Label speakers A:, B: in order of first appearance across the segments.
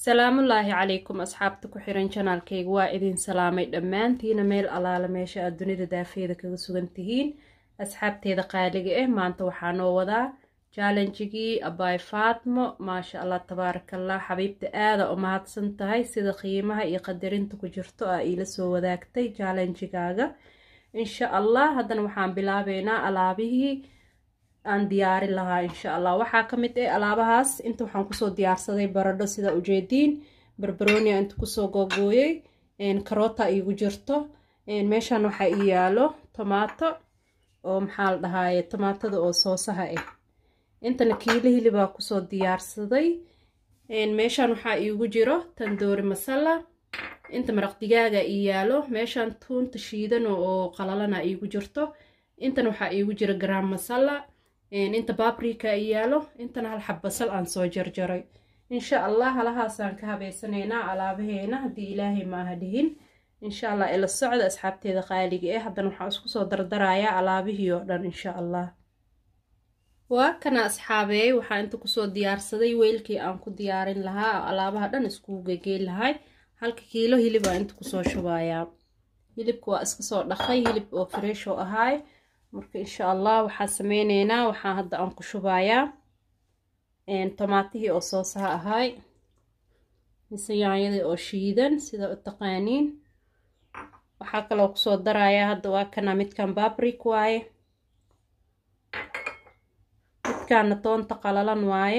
A: salaamullaahi calaykum asxaabta ku xiran janaalkayga waa idin salaamay dhammaantiina meel allaala meesha aad dunida daafeeda kaga sugan tihiin asxaabteeda qaaliga ah maanta waxaa noo wadaa jaalanjigii abaay faatmo maasha allah tabaarakallah xabiibta aada u mahadsan tahay sida qiimaha iyo qadarinta ku jirto aa iila soo wadaagtay jaalanjigaaga insha allah haddana waxaan bilaabeynaa alaabihii aan diyaarin lahaa insha allah waxaa ka mid ah alaabahaas inta waxaan kusoo diyaarsaday baradho sida ujeediin barbaronia inta kusoo googooyey karoota iigu jirto meeshaan waxaa ii yaalo tomaato oo maxaa la dhahaaye tomaatada oo soosaha ah intana kiilo hilibaa kusoo diyaarsaday meeshaan waxaa iigu jiro tandoori masala inta maraq digaaga ii yaalo meeshaan tuunta shiidan oo qalalana iigu jirto intan waxaa iigu jiro garaam masala inta babrika ii yaalo intana hal xab basal aan soo jarjaray insha allah halahaasaan ka habeysanaynaa alaabaheena haddii ilaahay maaha dhihin insha allah ila socda asxaabteeda qaaliga ah haddana waxaan isku soo dardarayaa alaabihii oo dhan insha allah waa kana asxaabeey waxaa inta kusoo diyaarsaday weylkii aan ku diyaarin lahaa alaabaha dhan iskugu gegeyn lahay halka kiilo hilib aa inta kusoo shubayaa hilibka waa iska soo dhaqay hilib oo fresh oo ahaay marka insha allah waxaa sameyneynaa waxaa hadda aan ku shubayaa tomaatihii oo soosaha ahaay mise yaanyadii oo shiidan sida u taqaaniin waxaa kaloo kusoo darayaa hadda waa kana midkan babrik waaye midkaana toonta qalalan waaye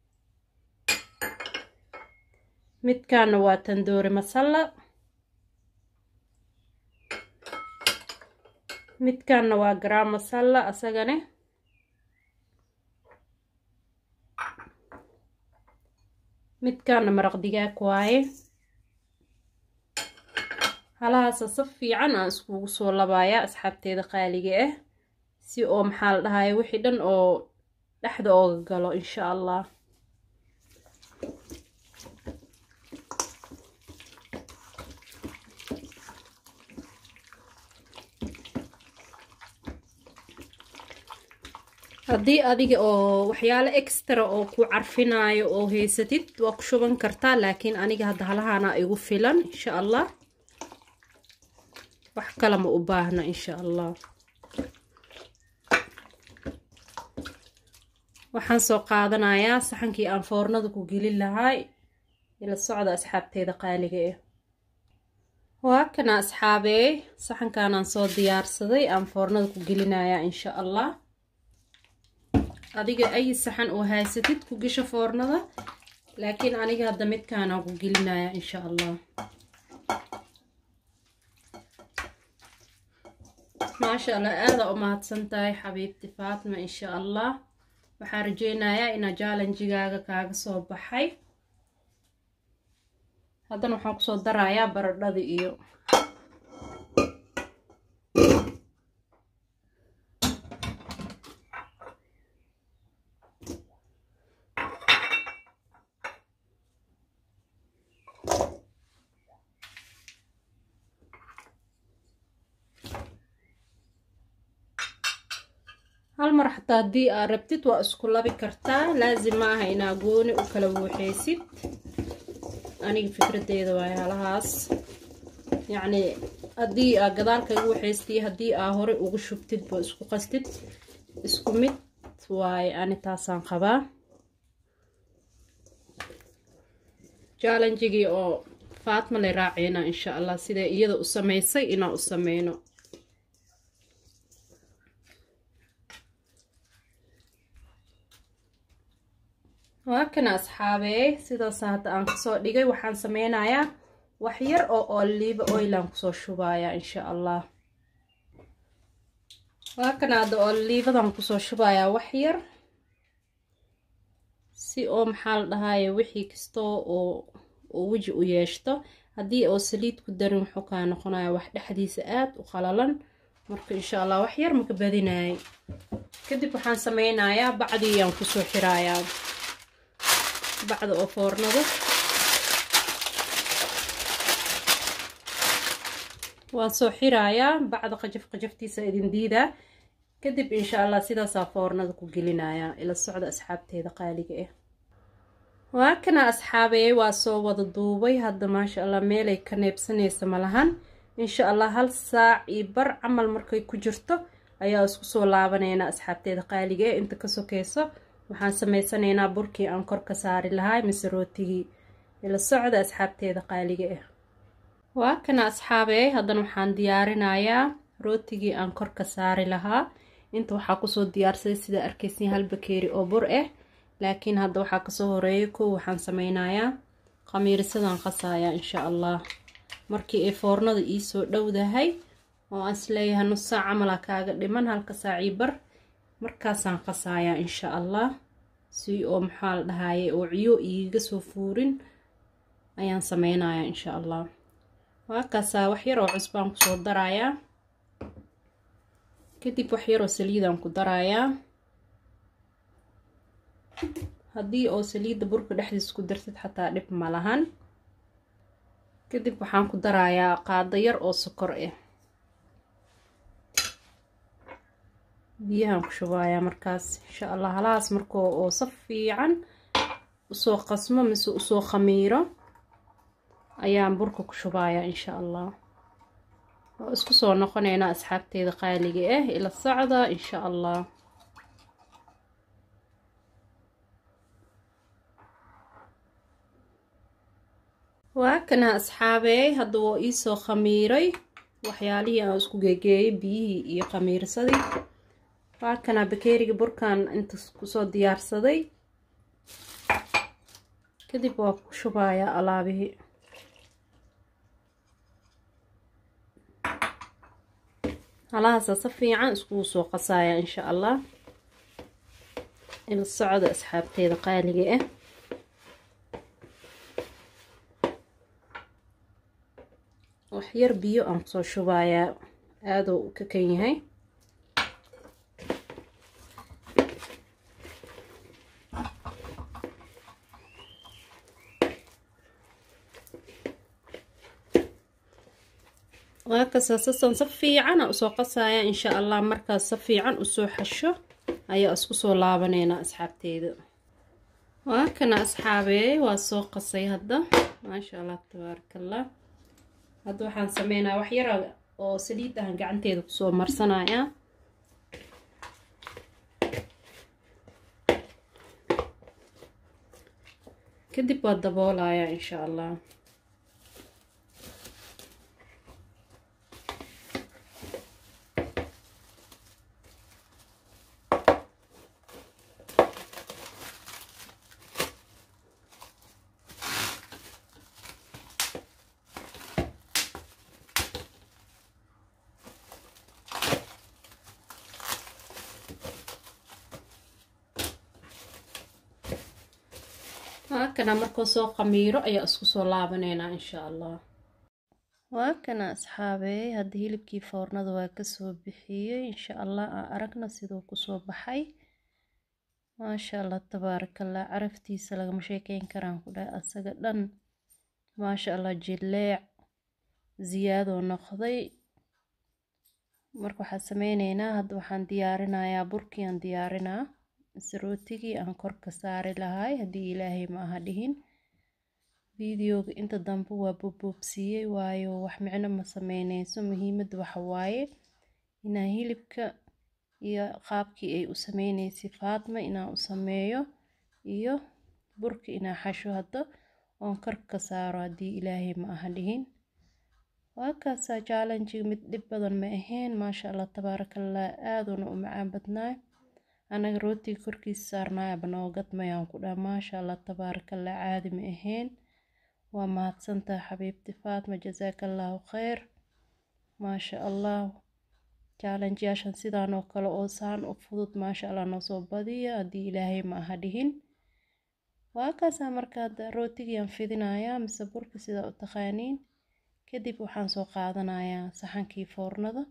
A: midkaana waa tandoori masala midkaana waa garaam masala asagane midkaana maraq digaag waaye halahaasa si fiican aan iskugu soo labayaa asxaabteeda qaaliga ah si oo maxaa la dhahaye wixii dhan oo dhexda ooga galo insha allah haddii adiga oo waxyaalo extra oo ku carfinaayo oo haysatid waa ku shuban kartaa laakiin aniga hadda halahaana igu filan insha allah wax kale ma u baahna insha allah waxaan soo qaadanayaa saxankii aan foornada ku gelin lahay ila socda asxaabteeda qaaliga ah waa kana asxaabeey saxankaanaan soo diyaarsaday aan foornada ku gelinayaa insha allah adiga ay saxan oo haysatid ku gesho foornada laakiin aniga hadda midkaanaan ku gelinayaa insha allah maasha allah aada u mahadsan tahay xabiibti faatma insha allah waxaan rajeynayaa inaa jaalanjigaaga kaaga soo baxay haddana waxaan kusoo darayaa baradhada iyo hal mar xataa haddii aad rabtid waa isku labi kartaa laasim ma aha inaa gooni u kala wuuxeysid aniga fikradeyda waayo halahaas yacnii haddii aa gadaal kaga wuxeystii haddii aa hore ugu shubtid ba isku qastid isku mid waaye ani taasaan qabaa jaalanjigii oo faatma lay raaceyna insha allah siday iyada u sameysay inaan u sameyno waa kana asxaabeey sidaas hadda aan kasoo dhigay waxaan sameynayaa wax yar oo oliiva oilan kusoo shubayaa insha allah waa kana hadda oliivadan kusoo shubayaa wax yar si oo maxaa la dhahaye wixii kastoo oo oo weji u yeeshto haddii oo saliid ku darin wuxuu kaa noqonaya wax dhexdiisa aada u qalalan marka insha allah wax yar maka badinayay kadib waxaan sameynayaa bacdiiyaan kusoo xiraayaa bacda oo foornada waan soo xirayaa bacda qajaf qajaftiisa idin diidaa kadib insha allah sidaasaa foornada ku gelinayaa ila socda asxaabteeda qaaliga ah waa kana asxaabeey waa soo wada duubay hadda maasha allah meelay ka neebsanaysa malahan insha allah hal saac iyo bar camal markay ku jirto ayaa isku soo laabaneynaa asxaabteeda qaaliga ee inta ka sokeyso waxaan sameysanaynaa burkii aan kor ka saari lahaa mise rootigii ila socda asxaabteeda qaaliga ah waa kana asxaabeey haddana waxaan diyaarinayaa rootigii aan kor ka saari lahaa inta waxaa kusoo diyaarsaday sida arkeysin hal bakeeri oo bur ah laakiin hadda waxaa kasoo horeeya kow waxaan sameynayaa khamiirisadaan qasayaa insha allah markii ay foornada iisoo dhowdahay oo aan isleeyahay nus saac camalaa kaaga dhiman halka saacii bar markaasaan qasayaa insha allah si oo maxaa la dhahaye oo ciyo iiga soo fuurin ayaan sameynayaa insha allah waakaasaa wax yar oo cusbaan kusoo darayaa kadib wax yaroo saliidaan ku darayaa haddii oo saliidda burka dhexdiis ku dartid xataa dhib ma lahan kadib waxaan ku darayaa qaado yar oo sokor ah biyahaan ku shubayaa markaas insha allah halahaas markoo oo saf fiican usoo qasmo mise usoo khamiiro ayaan burka ku shubayaa insha allah oo isku soo noqoneynaa asxaabteeda qaaliga ah ila socda insha allah waa kana asxaabeey hadda waa iisoo khamiiray waxyaalihii aan isku geegeeyay biyihii iyo khamiirsadii waa kana bakeeriga burkan inta kusoo diyaarsaday kadib waa ku shubayaa alaabihii halahaasa si fiican iskugu soo qasaya insha allah ila socda asxaabteeda qaaliga ah waxyar biyo aan kusoo shubayaa aaduu u ka kan yahay waa kasaasasan si fiicana usoo qasaya insha allah markaas si fiican usoo xasho ayaa isku soo laabaneynaa asxaabteeda waa kana asxaabeey waa soo qasay hadda maasha allah tabaarakallah hadda waxaan sameynaya wax yara oo saliid ahan gacanteeda kusoo marsanaya kadib waa daboolaya insha allah waa kana markuu soo qamiiro ayaa isku soo laabaneynaa insha allah waa kana asxaabeey hadda hilibkii foornada waa kasoo bixiyey insha allah aan aragna siduu kusoo baxay maasha allah tabaarakallah caraftiisa lagama sheekeyn karaan ku dhahay asaga dhan maasha allah jileec ziyaadoo noqday marka waxaan sameyneynaa hadda waxaan diyaarinayaa burkii aan diyaarinaa mise rootigii aan kor ka saari lahay haddii ilaahay ma aha dhihin videoga inta dambe waa boboobsiiyey waayo wax micno ma sameyneyso muhiimadda waxa waaye inaan hilibka iyo qaabkii ay u sameyneysay faatma inaan u sameeyo iyo burka inaan xasho hadda oon kor ka saaro haddii ilaahay ma aha dhihin waa kaasaa jaalanjiga mid dhib badan ma ahayn maasha allah tabaarakallah aaduna u macaan badnaay anaga rootiga korkiisa saarnaayaba noogadmayaan ku dhaha maasha allah tabaarakallah caadi ma ahayn waa mahadsantaha xabiibti faatma jasaakallahu kheyr maasha allah jaalanjiyaashan sidaan oo kale oo saan u fudud maasha allah noosoo badiya haddii ilaahay ma aha dhihin waa kaasaa marka hadda rootigiyaan fidinayaa mise burka sidaa u taqaaniin kadib waxaan soo qaadanayaa saxankii foornada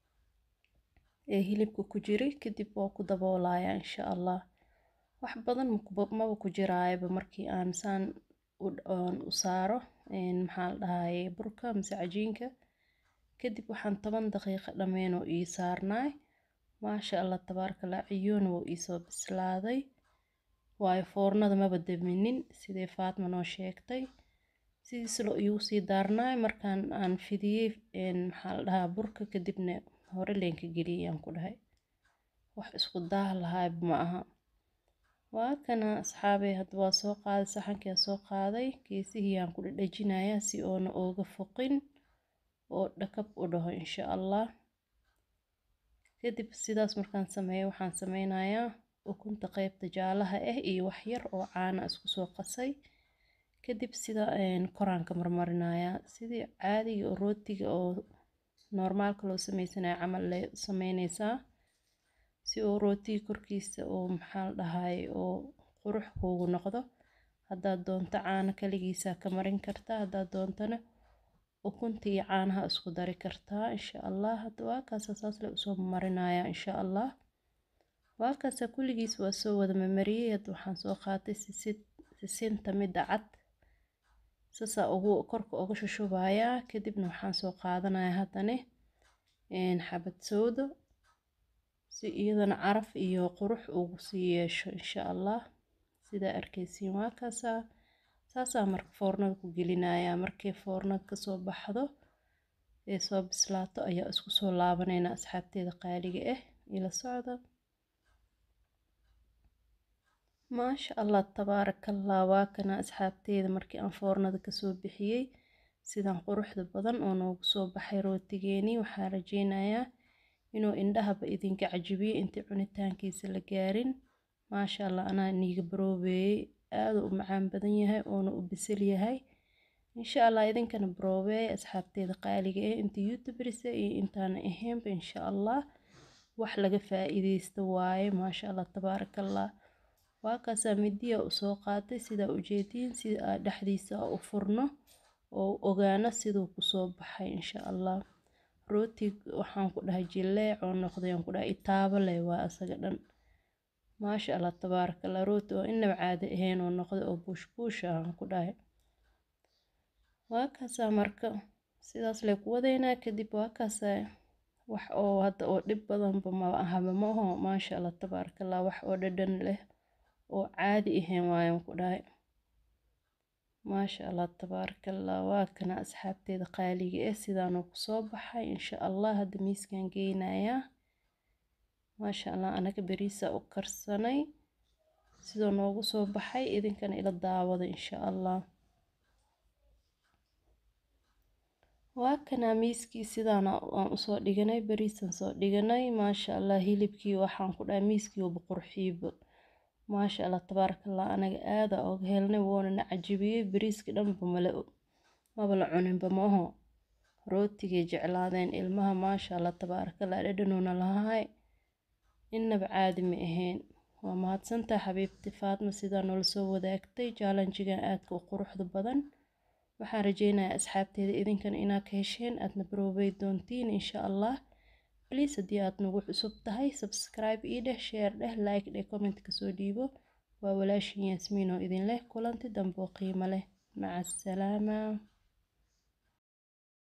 A: ee hilibka ku jiray kadib waa ku daboolayaa insha allah wax badan maba ku jiraayaba markii aan saan u saaro maxaa la dhahaye burka mise cajiinka kadib waxaan toban daqiiqo dhameen oo ii saarnaay maasha allah tabaarakallah ciyoona wuu iisoo bislaaday waayo foornada maba daminin sidee faatma noo sheegtay sidiis lo iigu sii daarnaay markaan aan fidiyey maxaa la dhahaa burka kadibna hore leenka geliyay aan ku dhahay wax isku daah lahaayba ma aha waa kana asxaabey hadda waa soo qaaday saxankiaa soo qaaday geesihii aan ku dhadhajinayaa si oona ooga foqin oo dhakab u dhaho insha allah kadib sidaas markaan sameeyo waxaan sameynayaa ukunta qeybta jaalaha ah iyo wax yar oo caana isku soo qasay kadib sida koraanka marmarinayaa sidii caadiga oo rootiga oo normaalka loo sameysanayo camal le sameyneysaa si uu rootiga korkiisa oo maxaa la dhahay oo qurux kuugu noqdo haddaad doonto caano kaligiisaa ka marin kartaa haddaad doontana ukunta iyo caanaha isku dari kartaa insha allah hadda waa kaasa saas le usoo marinayaa insha allah waa kaasa kulligiis waa soo wada mamariyey hadda waxaan soo qaatay sisid sisinta midda cad sasaa ugu korka uga shushubayaa kadibna waxaan soo qaadanayaa haddane xabad soodo si iyadana caraf iyo qurux ugu sii yeesho insha allah sidaa arkeysiin waa kaasaa saasaa marka foornada ku gelinayaa markay foornada kasoo baxdo ee soo bislaato ayaa isku soo laabaneynaa asxaabteeda qaaliga ah ila socda maasha allah tabaarakallah waa kana asxaabteeda markii aan foornada kasoo bixiyey sidan quruxda badan oo noogu soo baxay rootigeenii waxaa rajeynayaa inuu indhahaba idinka cajibiyo intii cunitaankiisa la gaarin maasha allah anaa niiga baroobeeyey aada u macaan badan yahay oona u bisil yahay insha allah idinkana baroobeey asxaabteeda qaaliga ah inta youtuberisa iyo intaana ahaynba insha allah wax laga faa-iideysta waaye maasha allah tabaarakallah waa kaasaa midiya usoo qaatay sidaa ujeediin sida dhexdiisa u furno oo ogaano siduu kusoo baxay insha allah rootig waxaan ku dhahay jileec oo noqday aan ku dhahay itaabo leh waa asaga dhan maasha allah tabaarakallah rooti oo inaba caadi ahayn oo noqday oo buush buush ah aan ku dhahay waa kaasaa marka sidaas lay ku wadaynaa kadib waa kaasaa wax oo hadda oo dhib badanba ma ahaba ma aho maasha allah tabaarakallah wax oo dhadhan leh oo caadi ahayn waayaan ku dhahay maasha allah tabaarakallah waa kana asxaabteeda qaaliga ah sidaanuu kusoo baxay insha allah hadda miiskan geynayaa maasha allah anaga beriisa u karsanay sidoo noogu soo baxay idinkana ila daawada insha allah waa kanaa miiskii sidaana aan usoo dhiganay beriisan soo dhiganay maasha allah hilibkii waxaan ku dhahay miiskii uba qurxiibo maasha allah tabaarakallah anaga aada oga helnay woonana cajibiyey beriiskii dhanba mala maba la cuninba maaho rootigay jeclaadeen ilmaha maasha allah tabaarakallah dhadhanuuna lahaay innaba caadi ma ahayn waa mahadsantaha xabiibti faatma sidaa noola soo wadaagtay jaalanjigan aadka u quruxda badan waxaan rajeynayaa asxaabteeda idinkana inaad ka hesheen aadna baroobey doontiin insha allah bliis haddii aad nagu cusub tahay subscribe ii dheh share dheh like dheh comment kasoo dhiibo waa walaashin yaasmiin oo idin leh kulanti dambe oo qiimo leh maca asalaama